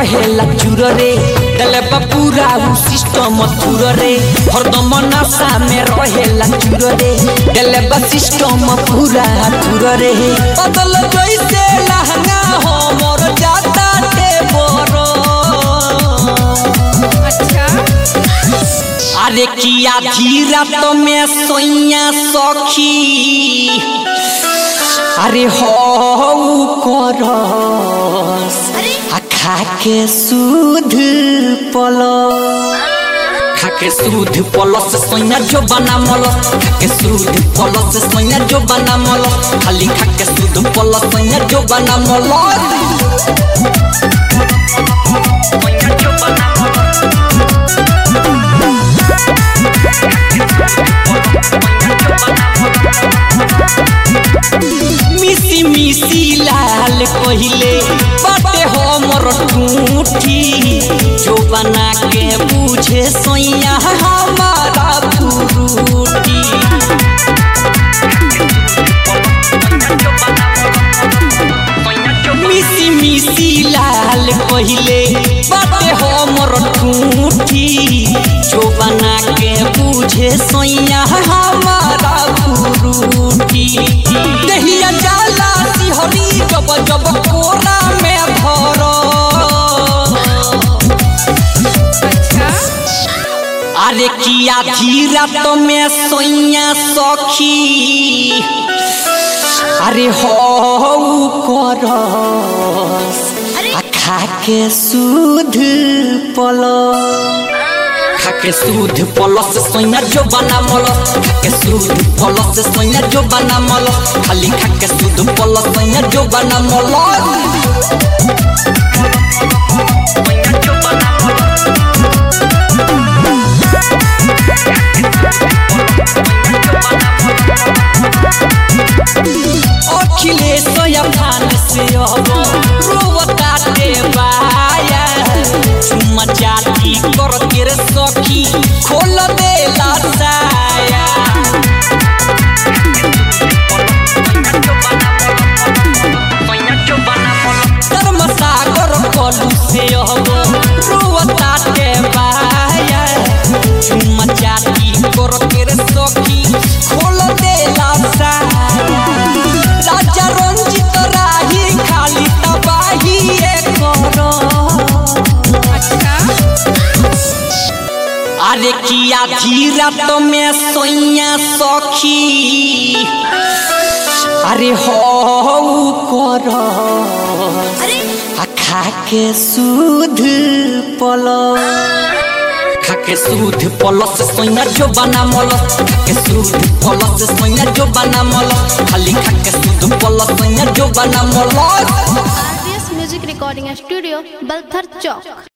रहेला चूर रे दले पूरा उ सिस्टम थुर रे हरदम नशा में रहेला चूर रे दले सिस्टम पूरा थुर रे बदल जैसे लहंगा हमर जाता ते बरो अच्छा अरे किया धीरा तो में सोइया सखी अरे हो करस आ खा के सूध पलो खा के सूध पलस सोइया जो बना मलस खा के सूध पलस सोइया जो बना मलस खाली खा के सूध पलस सोइया जो बना मलस मिसी मिसी लाल कहिले बाटे हमर ठूठी जो बना के बुझे सोइया हमारा फुरूटी मिसी मिसी लाल कहिले बाटे हमर ठूठी जो बना के बुझे सोइया हमारा फुरूटी दहिया जाला सिहरी जब जब कोरा में धरो अच्छा अरे किया धीरा तो में सोइया सखी अरे हो करस आ खा के सूध पलो खा के सूध पलस सोइया जो बना मलस खा के सूध पलस सोइया जो बना मलस खाली खा के सूध पलस सोइया जो बना मलस अखिलेश अफान से अब रोवता दे बाया चुम्मा चाटी कर के रे सखी खोल दे साया धर्म सागर कलू से अब रोवता दे बाया चुम्मा चाटी कर के रे सखी खोल दे साया राजा रंजित राही खाली तबाही करो अच्छा अरे किया धीरा तो में सोइया सखी अरे हो करस आ खा के सूध पलो खा के सूध पलस सोइया जो बना मलस खा के सूध पलस सोइया जो बना मलस खाली खा के सूध पलस सोइया जो बना मलस RBS music recording studio Balthar चौक